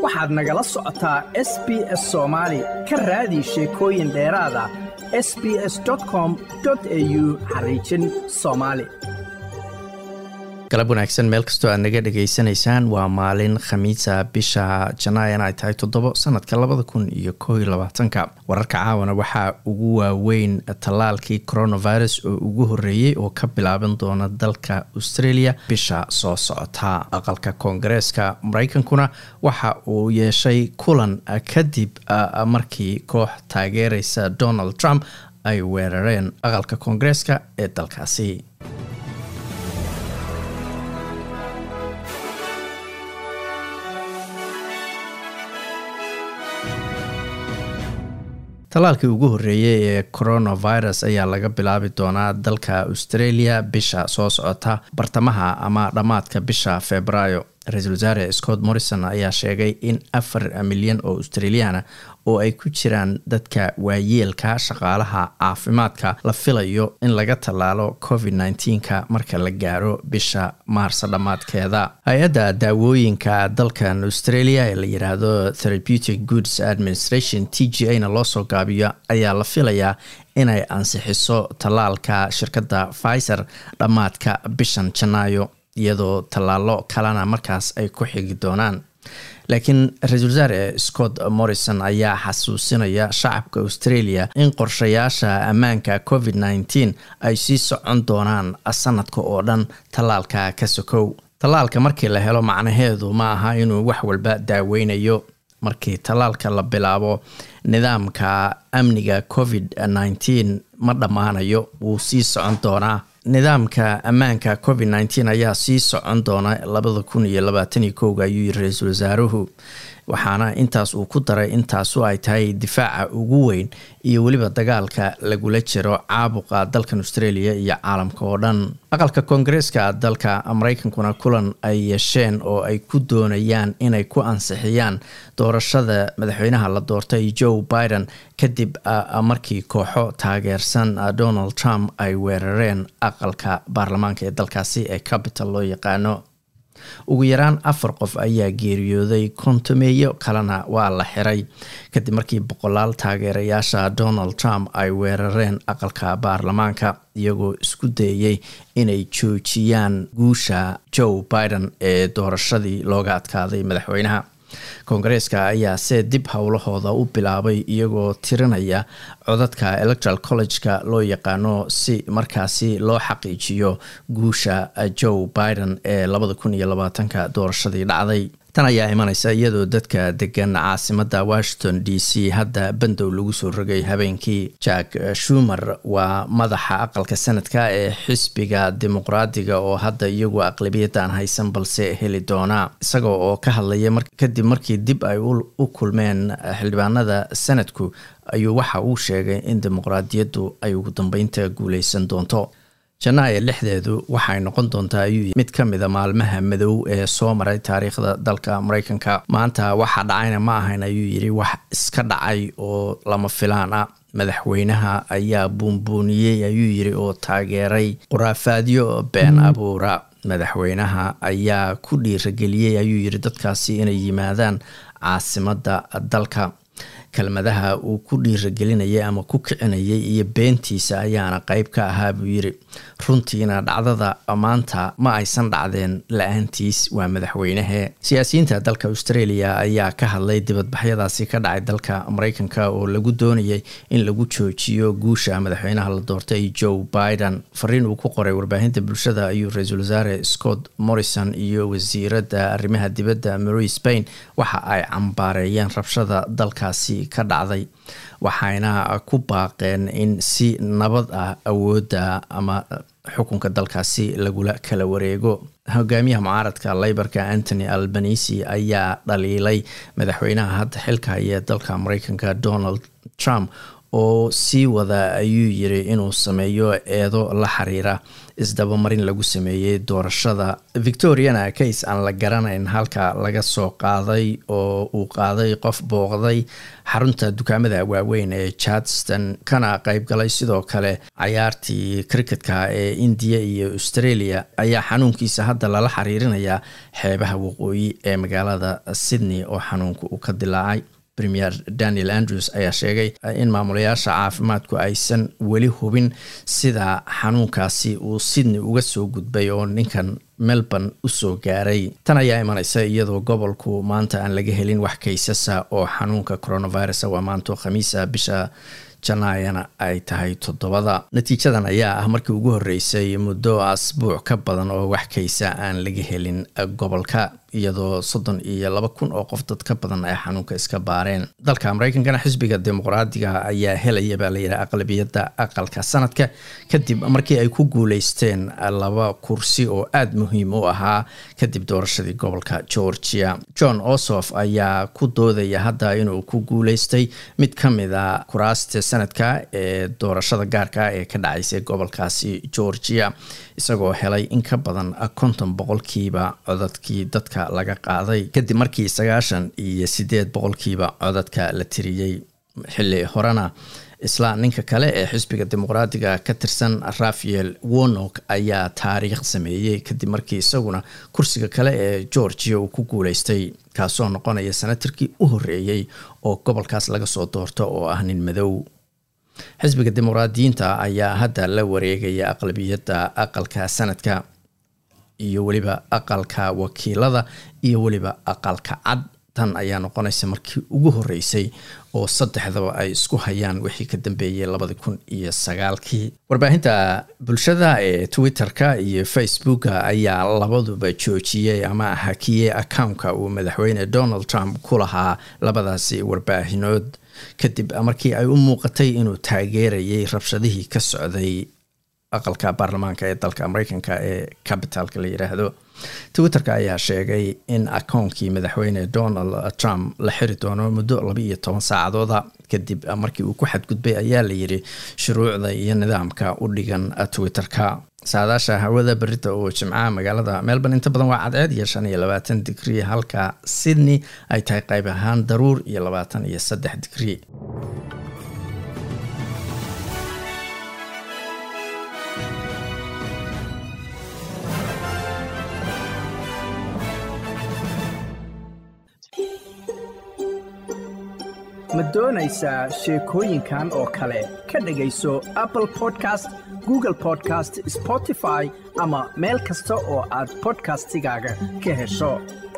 waxaad nagala socotaa s b s soomaali ka raadi sheekooyin dheeraad ah s b s com au xariijin soomaali galab wanaagsan meel kastoo aad naga dhegaysanaysaan waa maalin khamiisa bisha janaayan ay tahay toddobo sanadka labada kun iyo koo iyo labaatanka wararka caawana waxaa ugu waaweyn tallaalkii coronavirus oo ugu horreeyey oo ka bilaaban doona dalka australia bisha soo socota aqalka koongareeska mareykankuna waxa uu yeeshay kulan kadib markii koox taageereysa donald trump ay weerareen aqalka koongareeska ee dalkaasi tallaalkii ugu horreeyey ee coronavirus ayaa laga bilaabi doonaa dalka australia bisha soo socota bartamaha ama dhammaadka bisha februaayo ra-iisul wasaare scott morrison ayaa sheegay in afar milyan oo australiana oo ay ku jiraan dadka waayeelka shaqaalaha caafimaadka la filayo in laga tallaalo covid nneteen-ka marka la gaaro bisha maarso dhammaadkeeda hay-adda daawooyinka dalkan australia ee la yiraahdo therapeutic goods administration t g a na loo soo gaabiyo ayaa la filayaa inay ansixiso tallaalka shirkadda pfizer dhammaadka bishan janaayo iyadoo tallaalo kalena markaas ay ku xigi doonaan laakiin ra-iisul wasaare scott morrison ayaa xasuusinaya shacabka australia in qorshayaasha ammaanka covid nneteen ay sii socon doonaan sanadka oo dhan tallaalka ka sokow tallaalka markii la helo macnaheedu ma aha inuu wax walba daaweynayo markii tallaalka la bilaabo nidaamka amniga covid nneteen ma dhammaanayo wuu sii socon doonaa nidaamka ammaanka covid nneteen ayaa sii socon doona labada kun iyo labaataniyo kowga ayuu yiri ra-iisul wasaaruhu waxaana intaas uu ku daray intaasu ay tahay difaaca ugu weyn iyo weliba dagaalka lagula jiro caabuqa dalkan australia iyo caalamka oo dhan aqalka koongareeska dalka mareykankuna kulan ay yeesheen oo ay ku doonayaan inay ku ansixiyaan doorashada madaxweynaha la doortay joe biden kadib markii kooxo taageersan donald trump ay weerareen aqalka baarlamaanka ee dalkaasi ee capital loo yaqaano ugu yaraan afar qof ayaa geeriyooday kontomeeyo kalena waa la xiray kadib markii boqolaal taageerayaasha donald trump ay weerareen aqalka baarlamaanka iyagoo isku dayey inay joojiyaan guusha joe biden ee doorashadii looga adkaaday madaxweynaha koongareeska ayaa see dib howlahooda u bilaabay iyagoo tirinaya codadka electoral college-ka loo yaqaano si markaasi loo xaqiijiyo guusha joe biden ee labada kun iyo labaatanka doorashadii dhacday tan ayaa imaneysa iyadoo dadka degan caasimada washington d c hadda bandow lagu soo rogay habeenkii jack shumer waa madaxa aqalka sanadka ee xisbiga dimuqraadiga oo hadda iyagu aqlabiyadaan haysan balse heli doona isaga oo ka hadlaya kadib markii dib ay u kulmeen xildhibaanada sanadku ayuu waxa uu sheegay in dimuqraadiyaddu ay ugu dambeynta guuleysan doonto janaayo lixdeedu waxay noqon doontaa ayuu mid ka mida maalmaha madow ee soo maray taariikhda dalka mareykanka maanta waxa dhacayna ma ahayn ayuu yidhi wax iska dhacay oo lama filaan ah madaxweynaha ayaa buunbuuniyey ayuu yidhi oo taageeray khuraafaadyo been abuura madaxweynaha ayaa ku dhiirageliyey ayuu yidhi dadkaasi inay yimaadaan caasimadda dalka kelmadaha uu ku dhiiragelinayay ama ku kicinayay iyo beentiisa ayaana qeyb ka ahaa buu yiri runtiina dhacdada maanta ma aysan dhacdeen la-aantiis waa madaxweynehe siyaasiyiinta dalka australia ayaa ka hadlay dibadbaxyadaasi ka dhacay dalka mareykanka oo lagu doonayay in lagu joojiyo guusha madaxweynaha la doortay joe biden fariin uu ku qoray warbaahinta bulshada ayuu ra-iisul wasaare scott morrison iyo wasiiradda arrimaha dibadda mary spain waxa ay cambaareeyeen rabshada dalkaasi ka dhacday waxayna ku baaqeen in si nabad ah awoodda ama xukunka dalkaasi lagula kala wareego hogaamiyaha mucaaradka leybarka antony albanisi ayaa dhaliilay madaxweynaha hadda xilka haya dalka mareykanka donald trump oo sii wada ayuu yiri inuu sameeyo eedo la xiriira isdabamarin lagu sameeyey doorashada victoriana case aan la garanayn halka laga soo qaaday oo uu qaaday qof booqday xarunta dukaamada waaweyn ee charleston kana qeyb galay sidoo kale cayaartii cricketka ee indiya iyo australia ayaa xanuunkiisa hadda lala xiriirinayaa xeebaha waqooyi ee magaalada sydney oo xanuunka uu ka dilaacay premier daniel andrews ayaa sheegay in maamulayaasha caafimaadku aysan weli hubin sida xanuunkaasi uu sydney uga soo gudbay oo ninkan melbourne usoo gaaray tan ayaa imaneysa iyadoo gobolku maanta aan laga helin wax kaysasa oo xanuunka coronavirus waa maanto khamiisa bisha janaayana ay tahay toddobada natiijadan ayaa ah markii ugu horeysay muddo asbuuc ka badan oo wax kaysa aan laga helin gobolka iyadoo soddon iyo laba kun oo qof dad ka badan ay xanuunka iska baareen dalka mareykankana xisbiga dimuqraadiga ayaa helaya baa layidhi aqlabiyadda aqalka sanadka kadib markii ay ku guuleysteen laba kursi oo aada muhiim u ahaa kadib doorashadii gobolka georgia john osof ayaa ku doodaya hadda inuu ku guuleystay mid ka mid a kuraasta sanadka ee doorashada gaarka ee ka dhacaysay gobolkaasi georgia isagoo helay in ka badan konton boqolkiiba codadkii dadka laga qaaday kadib markii sagaashan iyo sideed boqolkiiba codadka la tiriyey xilli horena isla ninka kale ee xisbiga dimuqraadiga ka tirsan rafael wonok ayaa taariikh sameeyey kadib markii isaguna kursiga kale ee georgia uu ku guuleystay kaasoo noqonaya sanatarkii u horeeyey oo gobolkaas laga soo doorto oo ah nin madow xisbiga dimuqraadiyiinta ayaa hadda la wareegaya aqlabiyadda aqalka sanadka iyo weliba aqalka wakiilada iyo weliba aqalka cad tan ayaa noqonaysa markii ugu horeysay oo saddexdaba ay isku hayaan wixii ka dambeeyey labadi kun iyo sagaalkii warbaahinta bulshada ee twitter-ka iyo facebooka ayaa labaduba joojiyey ama hakiyey accountka uu madaxweyne donald trump ku lahaa labadaasi warbaahinood kadib markii ay u muuqatay inuu taageerayay rabshadihii ka socday aqalka baarlamaanka ee dalka mareykanka ee capitalka la yiraahdo twitter-ka ayaa sheegay in akoonkii madaxweyne donald trump la xiri doono muddo laba iyo toban saacadooda kadib markii uu ku xadgudbay ayaa layiri shuruucda iyo nidaamka u dhigan twitter-ka saadaasha hawada berita oo jimcaha magaalada melbourne inta badan waa cadceed iyo shan iyo labaatan digrii halka sydney ay tahay qayb ahaan daruur iyo labaatan iyo saddex digrii ma doonaysaa sheekooyinkan oo kale ka dhegayso apple podcast google podcast spotify ama meel kasta oo aad bodkastigaaga ka hesho